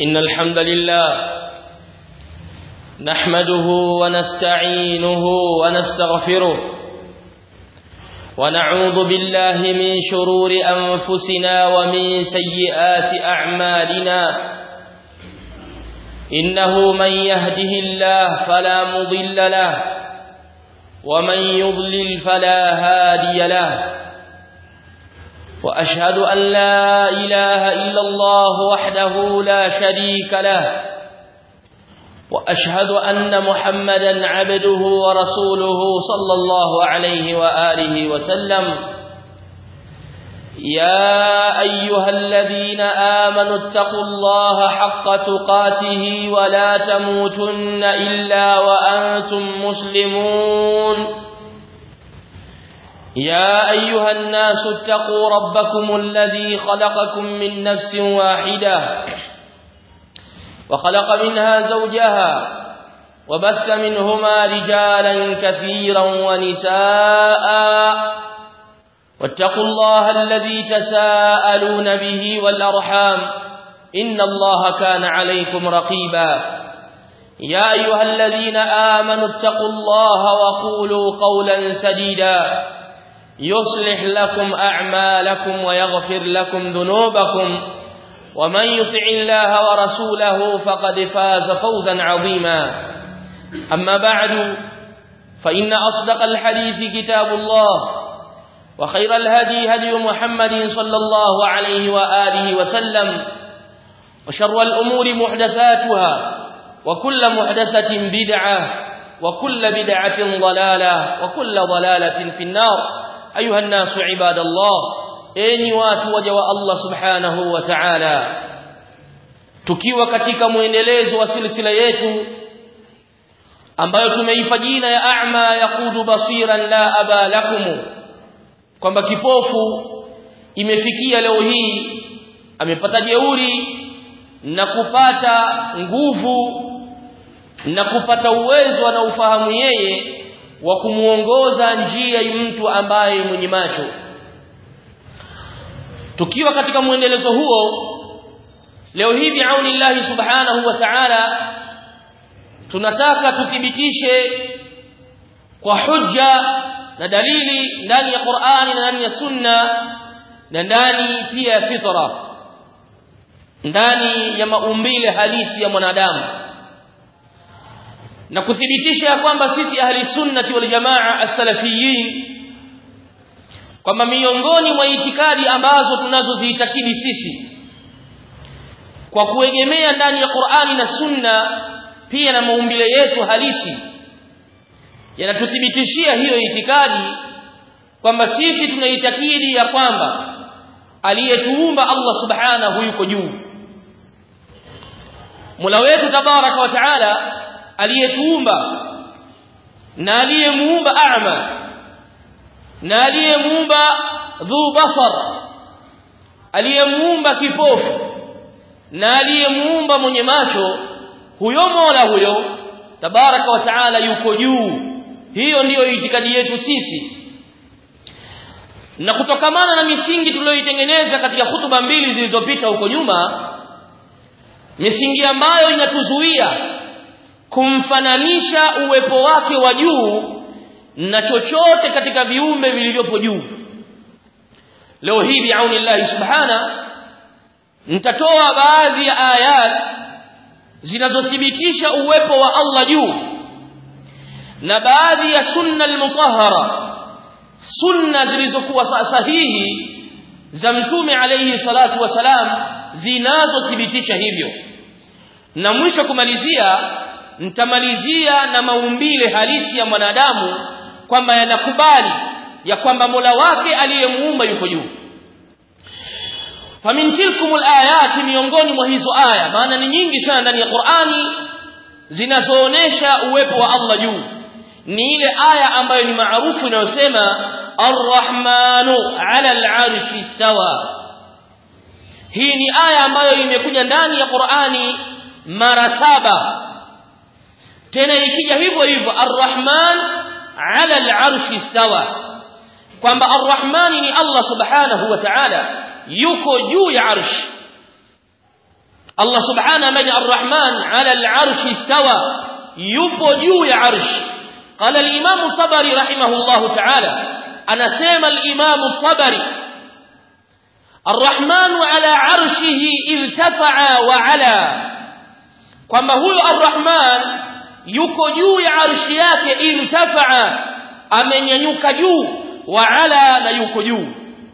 إن الحمد لله نحمده ونستعينه ونستغفره ونعوذ بالله من شرور أنفسنا ومن سيئات أعمالنا إنه من يهده الله فلا مضل له ومن يضلل فلا هادي له وأشهد أن لا إله إلا الله وحده لا شريك له وأشهد أن محمدا عبده ورسوله صلى الله عليه وآله وسلم يا أيها الذين آمنوا اتقوا الله حق تقاته ولا تموتن إلا وأنتم مسلمون يا أيها الناس اتقوا ربكم الذي خلقكم من نفس واحدة وخلق منها زوجها وبث منهما رجالا كثيرا ونساء واتقوا الله الذي تساءلون به والأرحام إن الله كان عليكم رقيبا يا أيها الذين آمنوا اتقوا الله وقولوا قولا سديدا يصلح لكم أعمالكم ويغفر لكم ذنوبكم ومن يطع الله ورسوله فقد فاز فوزا عظيما أما بعد فإن أصدق الحديث كتاب الله وخير الهدي هدي محمد صلى الله عليه وآله وسلم وشر الأمور محدثاتها وكل محدثة بدعة وكل بدعة ضلالة وكل ضلالة في النار أيها الناس عباد الله enyi watu waja wa Allah subhanahu wa ta'ala tukiwa katika muendelezo wa silsila yetu ambayo tumeipa jina ya a'ma yaqudu basiran la aba lakum kwamba kipofu imefikia leo hii amepata jeuri na kupata nguvu na kupata uwezo na ufahamu yeye wa kumuongoza njia mtu ambaye mwenye macho tukiwa katika muendelezo huo leo hii biaunillahi subhanahu wa ta'ala tunataka tuthibitishe kwa hujja na dalili ndani ya Qur'ani na ndani ya Sunna na ndani pia ya fitra ndani ya maumbile halisi ya mwanadamu na kuthibitisha ya kwamba sisi ahli sunnati wal jamaa as-salafiyin kwamba miongoni mwa itikadi ambazo tunazoziitakidi sisi kwa kuegemea ndani ya Qur'ani na Sunna pia na maumbile yetu halisi yanatuthibitishia hiyo itikadi kwamba sisi tunaitakidi ya kwamba aliyetuumba Allah subhanahu yuko juu Mola wetu tabaraka wa taala aliyetuumba na aliyemuumba a'ma na aliyemuumba dhu basar aliyemuumba kipofu na aliyemuumba mwenye macho huyo Mola huyo tabaraka wa taala yuko juu hiyo ndiyo itikadi yetu sisi na kutokamana na misingi tuliyoitengeneza katika hutuba mbili zilizopita huko nyuma misingi ambayo inatuzuia kumfananisha uwepo wake wa juu na chochote katika viumbe vilivyopo juu leo hii biaunillahi subhana nitatoa baadhi ya ayat zinazothibitisha uwepo wa Allah juu na baadhi ya sunna al-mutahhara sunna zilizokuwa sahihi za mtume alayhi salatu wasalam zinazothibitisha hivyo na mwisho kumalizia nitamalizia na maumbile halisi ya mwanadamu kwamba yanakubali ya kwamba Mola wake aliyemuumba yuko juu famin tilkumul ayati miongoni mwa hizo aya maana ni nyingi sana ndani ya Qur'ani zinazoonesha uwepo wa Allah juu ni ile aya ambayo ni maarufu inayosema Ar-Rahmanu 'ala al-'arshi istawa hii ni aya ambayo imekuja ndani ya Qur'ani mara saba tena ikija hivyo hivyo Ar-Rahman 'ala al-'arshi istawa kwamba Ar-Rahmani ni Allah subhanahu wa ta'ala yuko juu ya arsh Allah subhanahu ambaye ar-Rahman 'ala al-'arshi istawa yupo juu ya arsh qala al-Imam Tabari rahimahullahu ta'ala anasema al-Imam Tabari الرحمن على عرشه ارتفع وعلى kwamba huyo arrahman yuko juu ya arshi yake irtafaa amenyanyuka juu wa ala na yuko juu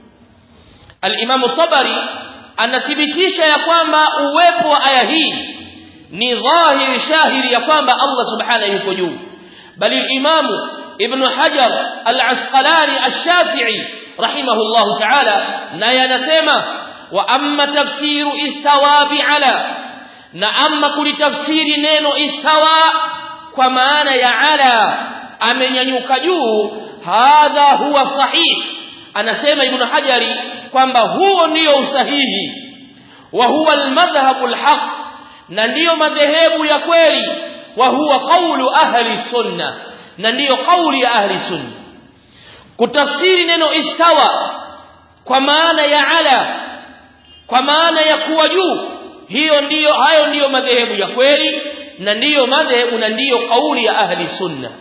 al-Imam Tabari anathibitisha ya kwamba uwepo wa aya hii ni dhahiri shahiri ya kwamba Allah subhanahu yuko juu bali al-Imam Ibn Hajar al-Asqalani ash-Shafi'i rahimahullahu ta'ala naye anasema wa amma tafsiru istawa bi'ala na amma kulitafsiri neno istawa kwa maana ya ala amenyanyuka juu hadha huwa sahih anasema ibn hajari kwamba huo ndio usahihi wa huwa almadhhabu alhaq na ndiyo madhehebu ya kweli wa huwa qawlu ahli sunna na ndiyo kauli ya ahli sunna kutafsiri neno istawa kwa maana ya ala kwa maana ya kuwa juu hiyo ndiyo hayo ndiyo madhehebu ya kweli na ndiyo madhehebu na ndiyo kauli ya ahli sunna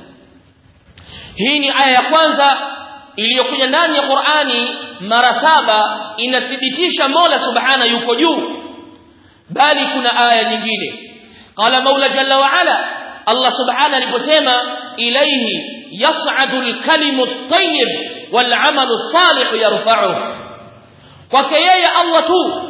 hii ni aya ya kwanza iliyokuja ndani ya Qur'ani mara saba inathibitisha Mola Subhana yuko juu bali kuna aya nyingine qala Maula Jalla wa Ala Allah Subhana aliposema ilayhi yas'adu al-kalimu at-tayyib wal-'amalu as-salih yarfa'uhu kwake yeye Allah tu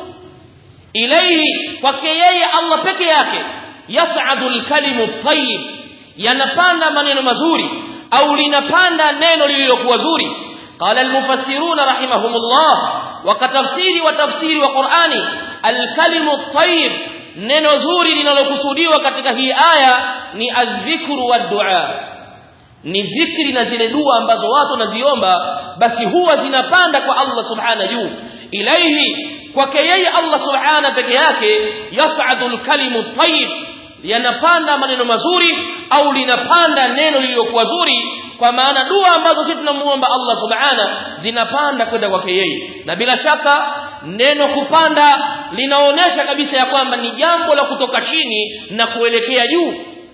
ilayhi kwake yeye Allah peke yake yas'adu al-kalimu at-tayyib yanapanda maneno mazuri au linapanda neno lililokuwa zuri qala almufassiruna rahimahumullah wakatafsiri wa tafsiri wa Qur'ani alkalimu at-tayyib neno zuri linalokusudiwa katika hii aya ni adh-dhikru wad-du'a ni zikri na zile dua ambazo watu wanaziomba basi huwa zinapanda kwa Allah subhana juu ilaihi kwake yeye Allah subhana peke yake yas'adu al-kalimu at-tayyib yanapanda maneno mazuri au linapanda neno lililokuwa zuri kwa maana dua ambazo sisi tunamuomba Allah subhana zinapanda kwenda kwake yeye na bila shaka neno kupanda linaonesha kabisa ya kwamba ni jambo la kutoka chini na kuelekea juu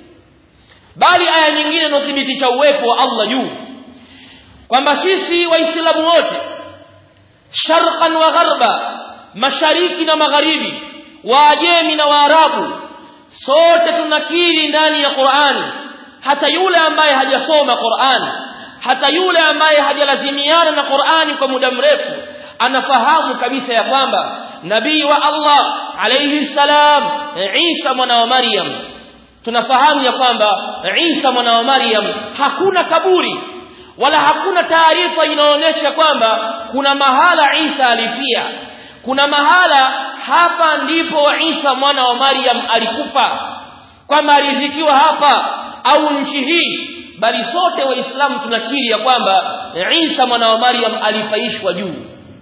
bali aya nyingine inathibitisha uwepo wa Allah juu kwamba sisi waislamu wote sharqan wa gharba mashariki na magharibi waajemi na waarabu sote tunakiri ndani ya Qur'ani hata yule ambaye hajasoma Qur'ani hata yule ambaye hajalazimiana na Qur'ani kwa muda mrefu anafahamu kabisa ya kwamba nabii wa Allah alayhi salam Isa mwana wa Maryam tunafahamu ya kwamba Isa mwana wa Maryam hakuna kaburi wala hakuna taarifa inaonyesha kwamba kuna mahala Isa alifia kuna mahala hapa ndipo Isa mwana wa Maryam alikufa kwamba alizikiwa hapa au nchi hii bali sote waislamu tunakiri ya kwamba Isa mwana wa Maryam alifaishwa juu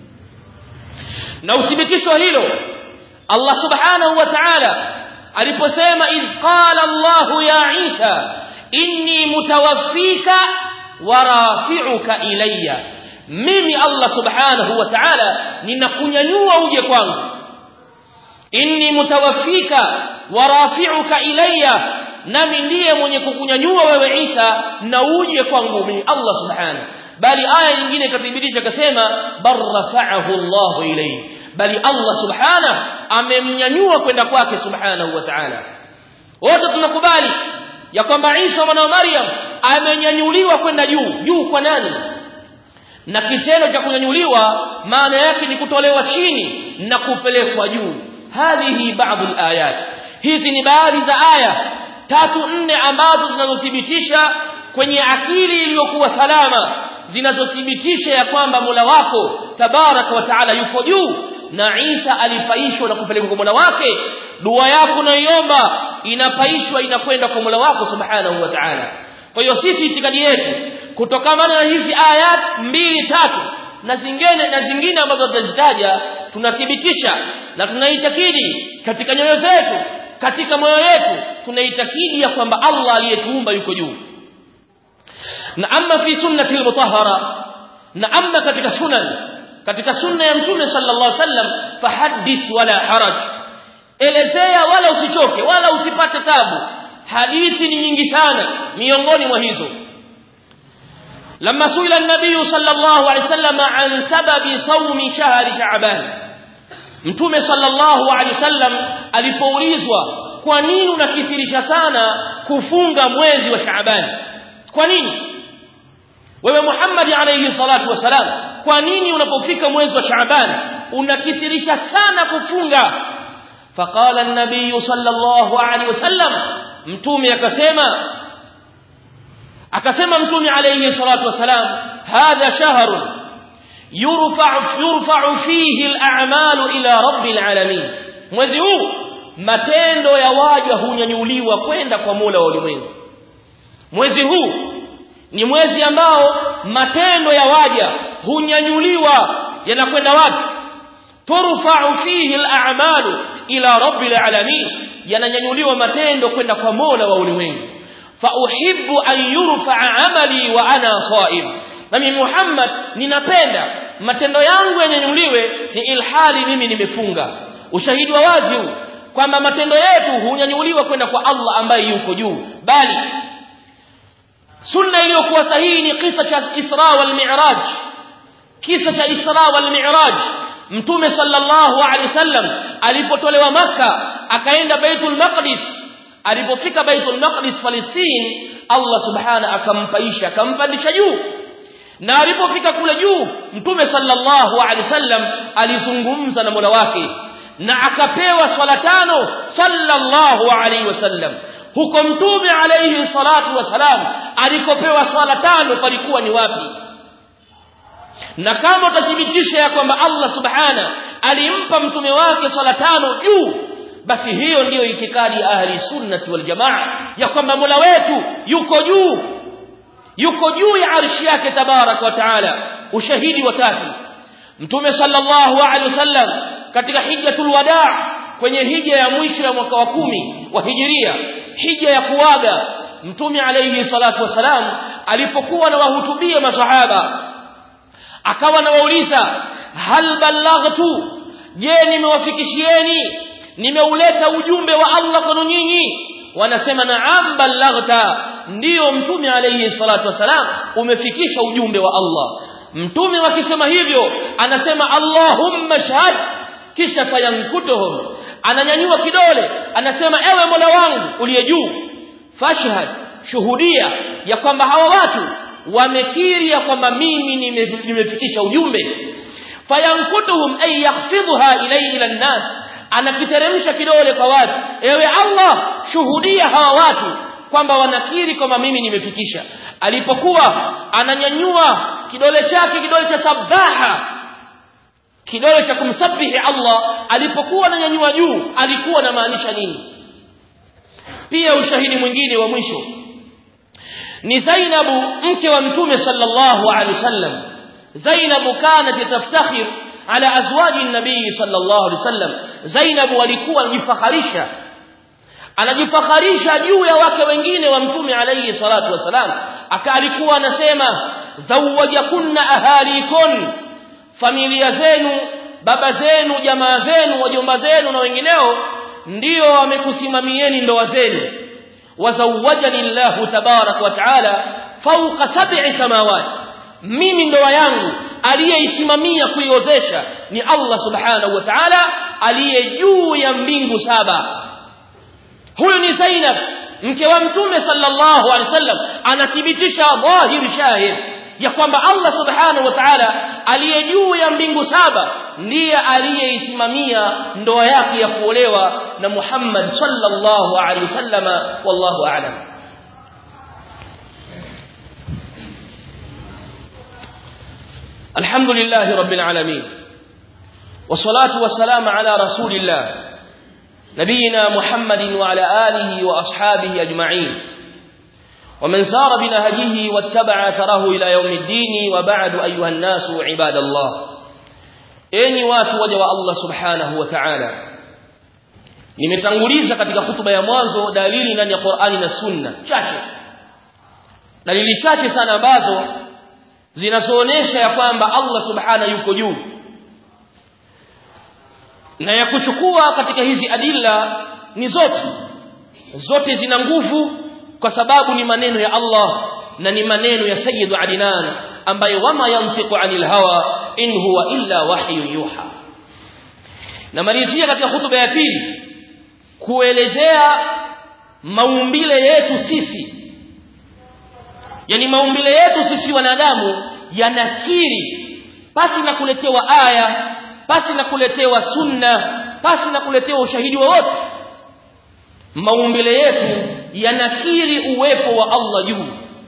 na uthibitisho hilo Allah subhanahu wa ta'ala aliposema idh qala Allah ya Isa inni mutawaffika wa rafi'uka ilayya mimi Allah subhanahu wa ta'ala ninakunyanyua uje kwangu inni mutawaffika wa rafi'uka ilayya nami ndiye mwenye kukunyanyua wewe Isa na uje kwangu mimi Allah subhanahu bali aya nyingine ikathibitisha akasema barrafa'ahu Allah ilayhi bali Allah subhanahu amemnyanyua kwenda kwake subhanahu wa ta'ala wote tunakubali ya kwamba Isa mwana wa Maryam amenyanyuliwa kwenda juu juu kwa nani na kitendo cha kunyanyuliwa maana yake ni kutolewa chini na kupelekwa juu hadhihi baadhi alayat hizi ni baadhi za aya tatu nne ambazo zinazothibitisha kwenye akili iliyokuwa salama zinazothibitisha ya kwamba Mola wako tabaraka wa taala yuko juu na Isa alifaishwa na kupelekwa kwa Mola wake dua yako unayoiomba inapaishwa inakwenda kwa Mola wako subhanahu wa ta'ala kwa hiyo sisi itikadi yetu kutokana na hizi ayat mbili tatu na zingine na zingine ambazo tutazitaja tunathibitisha na tunaitakidi katika nyoyo zetu katika moyo yetu tunaitakidi ya kwamba Allah aliyetuumba yuko juu na amma fi sunnati al-mutahhara na amma katika sunan katika sunna ya mtume sallallahu alaihi wasallam fahaddith wala haraj elezea wala usichoke wala usipate tabu hadithi ni nyingi sana miongoni mwa hizo لما سئل النبي صلى الله عليه وسلم عن سبب صوم شهر شعبان mtume sallallahu alaihi wasallam alipoulizwa kwa nini unakithirisha sana kufunga mwezi wa Shaaban kwa nini wewe Muhammad alayhi salatu wasalam kwa nini unapofika mwezi wa Shaaban unakithirisha sana kufunga faqala an-nabiy sallallahu alaihi wasallam mtume akasema akasema mtume alayhi salatu wasalam hadha shahrun yurfa'u yurfa'u fihi al-a'malu ila rabbil alamin mwezi huu matendo ya waja hunyanyuliwa kwenda kwa Mola wa ulimwengu mwezi huu ni mwezi ambao matendo ya waja hunyanyuliwa yanakwenda wapi turfa'u fihi al-a'malu ila rabbil alamin yananyanyuliwa matendo kwenda kwa Mola wa ulimwengu fa uhibbu an yurfa'a amali wa ana sa'im nami Muhammad ninapenda matendo yangu yanyanyuliwe ni ilhali mimi nimefunga ushahidi wa wazi huu kwamba matendo yetu hunyanyuliwa kwenda kwa Allah ambaye yuko juu bali sunna iliyokuwa sahihi ni kisa cha Isra wal Mi'raj kisa cha Isra wal Mi'raj mtume sallallahu alaihi wasallam alipotolewa maka akaenda Baitul Maqdis alipofika Baitul Maqdis Palestine Allah subhana akampaisha akampandisha juu na alipofika kule juu mtume sallallahu alaihi wasallam alizungumza na Mola wake na akapewa swala tano sallallahu alaihi wasallam huko mtume alaihi salatu wasalam alikopewa swala tano palikuwa ni wapi na kama utathibitisha ya kwamba Allah subhana alimpa mtume wake swala tano juu basi hiyo ndiyo itikadi ahli sunnati wal jamaa ya kwamba Mola wetu yuko juu yuko juu ya arshi yake tabarak wa taala ushahidi wa tatu mtume sallallahu alaihi wasallam katika hijjatul wadaa kwenye hija ya mwisho ya mwaka wa kumi wa hijiria hija ya kuaga mtume alayhi salatu wasalam alipokuwa na wahutubia masahaba akawa anawauliza hal ballaghtu je nimewafikishieni nimeuleta ujumbe wa Allah kwenu nyinyi wanasema naam ballaghta ndiyo mtume alayhi salatu wasalam umefikisha ujumbe wa Allah mtume wakisema hivyo anasema Allahumma shahad kisha fayankutuhum ananyanyua kidole anasema ewe Mola wangu uliye juu fashhad shuhudia ya kwamba hawa watu wamekiri ya kwamba mimi nimefikisha ujumbe fayankutuhum ay yakhfidha ilayhi ila nas anakiteremsha kidole kwa watu ewe Allah shuhudia hawa watu kwamba wanakiri kwamba mimi nimefikisha alipokuwa ananyanyua kidole chake kidole cha sabaha kidole cha kumsabihi Allah alipokuwa ananyanyua juu alikuwa anamaanisha nini pia ushahidi mwingine wa mwisho ni Zainabu mke wa mtume sallallahu alaihi wasallam Zainabu kanat taftakhir ala azwaji nabii sallallahu alaihi wasallam Zainabu alikuwa anajifakharisha anajifakharisha juu ya wake wengine wa mtume alayhi salatu wasalam akalikuwa anasema zawajakunna ahalikun familia zenu baba zenu jamaa zenu wajomba zenu na wengineo ndio wamekusimamieni ndoa zenu wazawajani Allahu tabarak wa taala fawqa sab'i samawati mimi ndoa yangu aliyeisimamia kuiozesha ni Allah subhanahu wa ta'ala aliye juu ya mbingu saba huyu ni Zainab mke wa mtume sallallahu alaihi wasallam anathibitisha dhahir shahid ya kwamba Allah subhanahu wa ta'ala aliye juu ya mbingu saba ndiye aliyeisimamia ndoa yake ya kuolewa na Muhammad sallallahu alaihi wasallama wallahu a'lam الحمد لله رب العالمين والصلاة والسلام على رسول الله نبينا محمد وعلى آله وأصحابه أجمعين ومن سار بنهجه واتبع ثره إلى يوم الدين وبعد أيها الناس عباد الله أين واتوجه الله سبحانه وتعالى nimetanguliza katika hutuba ya mwanzo dalili ndani ya Qur'ani na Sunna chache dalili chache sana ambazo zinazoonesha ya kwamba Allah subhana yuko juu na ya kuchukua katika hizi adilla ni zote zote zina nguvu kwa sababu ni maneno ya Allah na ni maneno ya Sayyidu Adnan ambaye wama yantiqu anil hawa in huwa illa wahyu yuha na malizia katika hutuba ya pili kuelezea maumbile yetu sisi yani maumbile yetu sisi wanadamu yanakiri pasi na kuletewa aya pasi na kuletewa sunna pasi na kuletewa ushahidi wowote maumbile yetu yanakiri uwepo wa Allah juu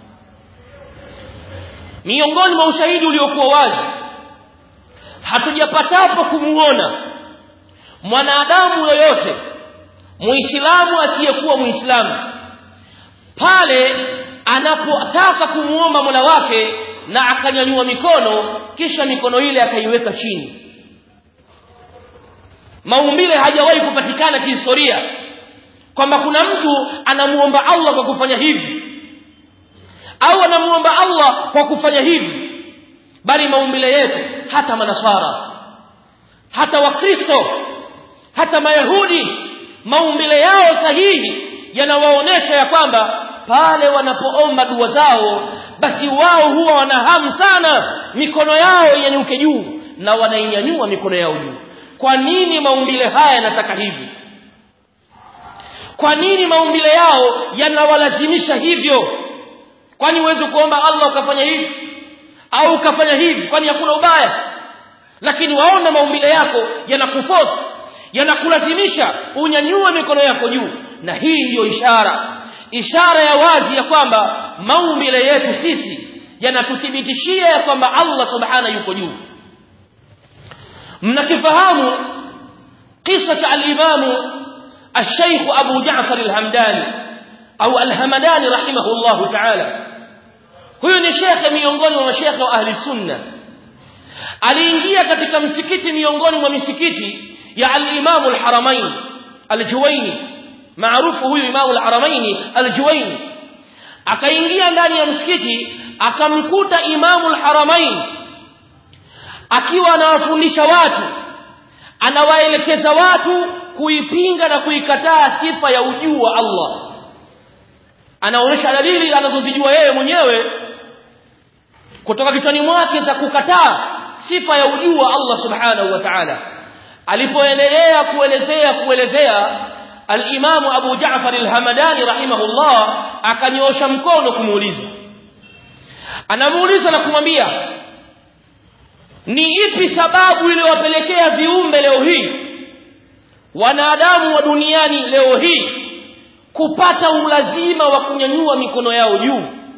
miongoni mwa ushahidi uliokuwa wazi hatujapatapo kumuona mwanadamu yoyote muislamu asiyekuwa muislamu pale anapotaka kumuomba Mola wake na akanyanyua mikono kisha mikono ile akaiweka chini maumbile hajawahi kupatikana kihistoria kwamba kuna mtu anamuomba Allah kwa kufanya hivi au anamuomba Allah kwa kufanya hivi bali maumbile yetu hata manasara hata wakristo hata mayahudi maumbile yao sahihi yanawaonesha ya kwamba pale wanapoomba dua zao basi wao huwa wanahamu sana mikono yao inyanyuke juu na wanainyanyua mikono yao juu kwa nini maumbile haya yanataka hivi kwa nini maumbile yao yanawalazimisha hivyo kwani uweze kuomba Allah ukafanya hivi au ukafanya hivi kwani hakuna ubaya lakini waona maumbile yako yanakuforce yanakulazimisha unyanyue mikono yako juu na hii ndiyo ishara ishara ya wazi ya kwamba maumbile yetu sisi yanatuthibitishia ya kwamba Allah subhana yuko juu mnakifahamu kisa cha al-imamu الشيخ أبو جعفر الهمداني أو الهمداني رحمه الله تعالى huyu ni shekhe miongoni mwa mashekhe wa ahli sunna aliingia katika msikiti miongoni mwa misikiti ya al-Imam al-Haramain al-Juwayni maarufu huyu Imam al-Haramain al-Juwayni akaingia ndani ya msikiti akamkuta Imam al-Haramain akiwa anawafundisha watu anawaelekeza watu kuipinga na kuikataa sifa ya ujuu wa Allah anaonyesha dalili anazozijua yeye mwenyewe kutoka kichwani mwake za kukataa sifa ya ujuu wa Allah subhanahu wa ta'ala alipoendelea kuelezea kuelezea al-Imam Abu Ja'far al-Hamadani rahimahullah akanyoosha mkono kumuuliza anamuuliza na kumwambia ni ipi sababu iliyowapelekea viumbe leo hii wanadamu wa duniani leo hii kupata ulazima wa kunyanyua mikono yao juu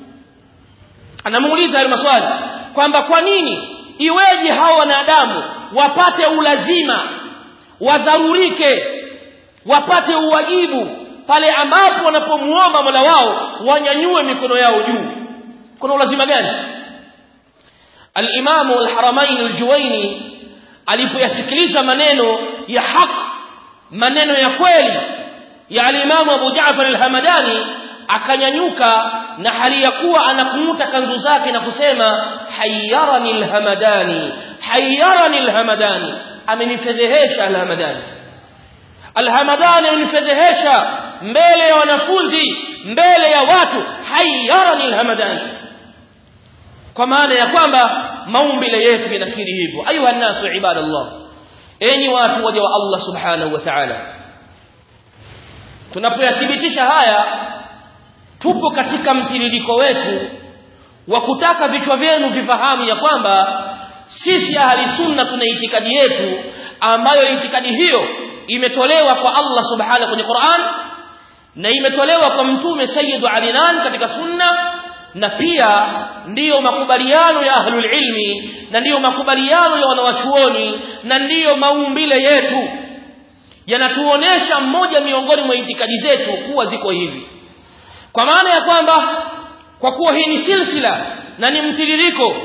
anamuuliza hayo maswali kwamba kwa nini iweje hao wanadamu wapate ulazima wadharurike wapate uwajibu pale ambapo wanapomuomba Mola wao wanyanyue mikono yao juu kuna ulazima gani al-Imam al-Haramain al-Juwayni alipoyasikiliza maneno ya haki maneno ya kweli ya al-Imam Abu Ja'far al-Hamadani akanyanyuka na hali ya kuwa anakumuta kanzu zake na kusema hayyarani al-Hamadani hayyarani al-Hamadani amenifedhehesha al-Hamadani al-Hamadani amenifedhehesha mbele ya wanafunzi mbele ya watu hayyarani al-Hamadani kwa maana ya kwamba maumbile yetu yanakiri hivyo ayuha nasu ibadallah enyi watu waja wa Allah subhanahu wa ta'ala tunapoyathibitisha haya tupo katika mtiririko wetu wa kutaka vichwa vyenu vifahamu ya kwamba sisi ahli sunna tuna itikadi yetu ambayo itikadi hiyo imetolewa kwa Allah subhanahu kwenye Qur'an na imetolewa kwa mtume sayyidu alinan katika sunna na pia ndiyo makubaliano ya ahlul ilmi na ndiyo makubaliano ya wanawachuoni na ndiyo maumbile yetu yanatuonesha mmoja miongoni mwa itikadi zetu kuwa ziko hivi kwa maana ya kwamba kwa kuwa hii ni silsila na ni mtiririko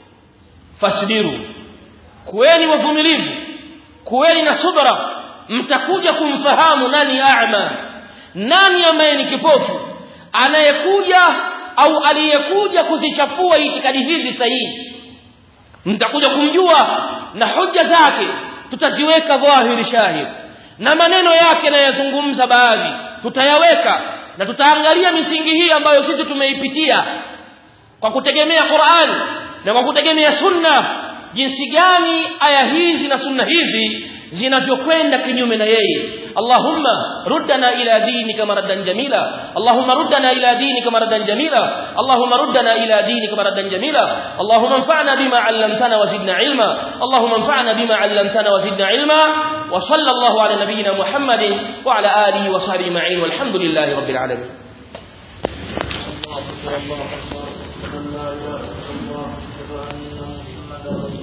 fasbiru kuweni wavumilivu kuweni na subra mtakuja kumfahamu nani a'ma nani ambaye ni kipofu anayekuja au aliyekuja kuzichafua itikadi hizi sahihi mtakuja kumjua na hoja zake tutaziweka dhahiri shahid na maneno yake nayazungumza baadhi tutayaweka na tutaangalia misingi hii ambayo sisi tumeipitia kwa kutegemea Qur'an na kwa kutegemea sunna jinsi gani aya hizi na sunna hizi zinavyokwenda kinyume na yeye Allahumma ruddana ila dinika maradan jamila Allahumma ruddana ila dinika maradan jamila Allahumma ruddana ila dinika maradan jamila Allahumma anfa'na bima 'allamtana wa zidna ilma Allahumma anfa'na bima 'allamtana wa zidna ilma wa sallallahu ala nabiyyina Muhammadin wa ala alihi wa sahbihi ma'in walhamdulillahi rabbil alamin الله أكبر الله أكبر لا إله إلا الله أشهد أن محمدا رسول